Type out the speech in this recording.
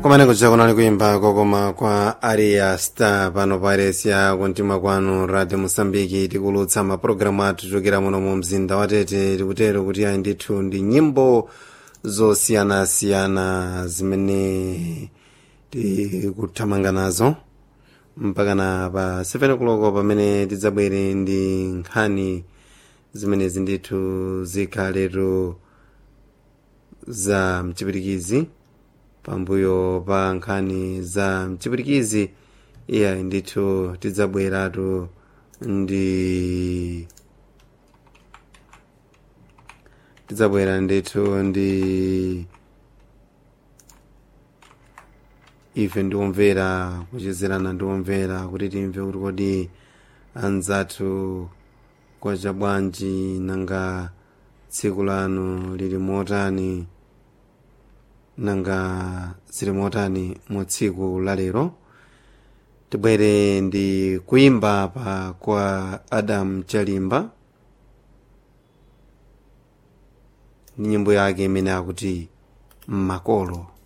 kumene kuja kunali kuimba kokoma kwa aria star pano pa aresia kuntima kwanu radio mosambiki tikulutsa mapulogalamu athu chokera muno mu mzinda wa tete tikutero kuti ayi ndithu ndi nyimbo zosiyanasiyana zimene tikuthamanga nazo mpakana pa 7 kuloko pamene tidzabwere ndi nkhani zimenezi ndithu zikhaletu za mchipirikizi pambuyo pa nkhani za mchipirikizi iya ndithu tidzabweratu ndi tidzabwera ndithu ndi ife ndiomvera kuchezerana ndiomvera kuti timve kuti kodi anzathu kwacha bwanji nanga tsiku lanu lili motani nanga zili motani mu tsiku la lero tibwere ndi kuimba pa kwa adam chalimba ndi nyimbo yake imene akuti makolo